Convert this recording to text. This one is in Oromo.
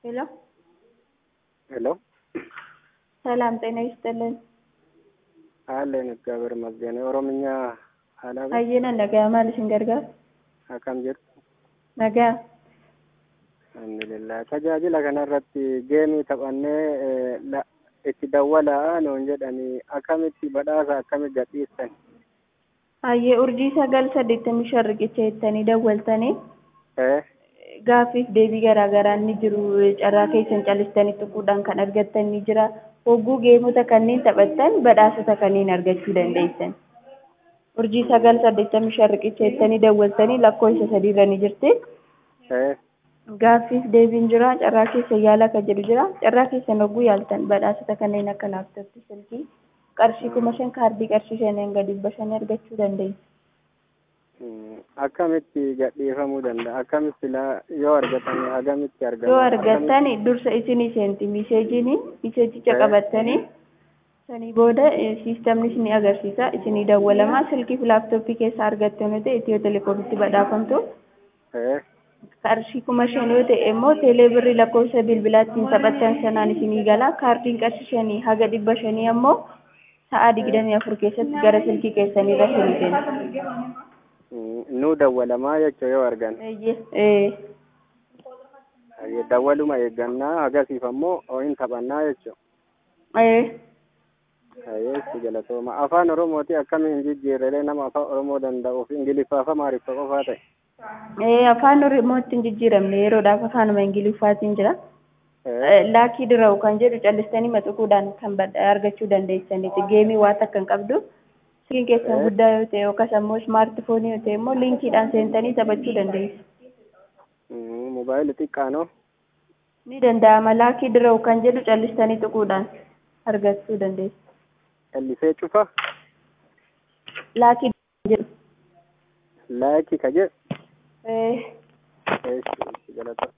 ሄሎ ሄሎ ሰላም ጤና ይስጥልን። አለን እግዚአብሔር ይመስገን። ኦሮምኛ አላበ Hayyina nagaa maal isin gargaara? akkam jirtu Nagaa. alhamdulillah tajaajila kanarratti geemii taphannee eh, la- itti dawwalaa nuun jedhanii akkamitti badhaasa akkamitti gadhiistan Hayyee urjii sagal saddeettamii shan riqicha jettanii dawwaltanii Eh, gaaffiif deebii garaa garaa ni jiru. Carraa keessan calistanii tuquudhaan kan argattan ni jira. Hogguu geemota kanneen taphattan badhaasota kanneen argachuu dandeessan. Urjii sagal saddeettamii shan riqicha jettanii dawwaltanii lakkoofsa sadiirra ni jirti. eh, Gaaffiif deebiin jira. Carraa keessa yaala akka jedhu jira. Carraa keessan hogguu yaaltan badhaasota kanneen akka laaptooppii, silkii, qarshii kuma shan kaardii qarshii shaniin gadi dhibba shanii argachuu dandeessu. mm, akkamitti gadhiifamuu danda'a akkamitti la- yoo argatan agamitti argama yoo argattan dursa isinii seenti miseejiin miseejicha Eh. qabattanii sanii booda eh, siistamni isinii agarsiisa isinii dawwalama silkii fi laaptooppii keessaa argattu yoo ta'e itiyoo telekoomitti badhaafamtu Eh, qarshii kuma shan yoo ta'e immoo teelee birrii lakkoofsa bilbilaattiin taphattan sanaan isinii gala kaardiin qarshii shanii haga dhibba shanii ammoo sa'aa digdamii afur keessatti gara silkii keessanii irra isinii seenti. mm, nuu dawwalamaa jechuu yoo argan Eeyyee. Eh. Hayyee, dawwaluma eeggannaa hagasiif ammoo ho'iin taphannaa jechuu Eh. Hayyee si galatooma afaan oromooti akkamiin jijjiirrelee nama afaan oromoo danda'uuf ingiliffaa fi amaariffa qofaa ta'e Eh, afaan oromootti hin jijjiiramne yeroodhaaf afaanuma ingiliffaatiin jira. Eh, Eh, laakii dira'u kan jedhu callistanii maxuquudhaan kan bad- argachuu dandeessaniiti. Geemii waan takka hin qabdu. Silkiin keessan Eh. guddaa yoo ta'e yookaas ammoo ismaartifoonii yoo ta'e immoo liinkiidhaan seentanii taphachuu dandeessu. mm, mobaayilii xiqqaanoo Ni danda'ama. Laakii dira'u kan jedhu callistanii xuquudhaan argachuu dandeessu. callisee cufa Laakii jedhu. laayikii ka jedhu Eh, eessi galatooma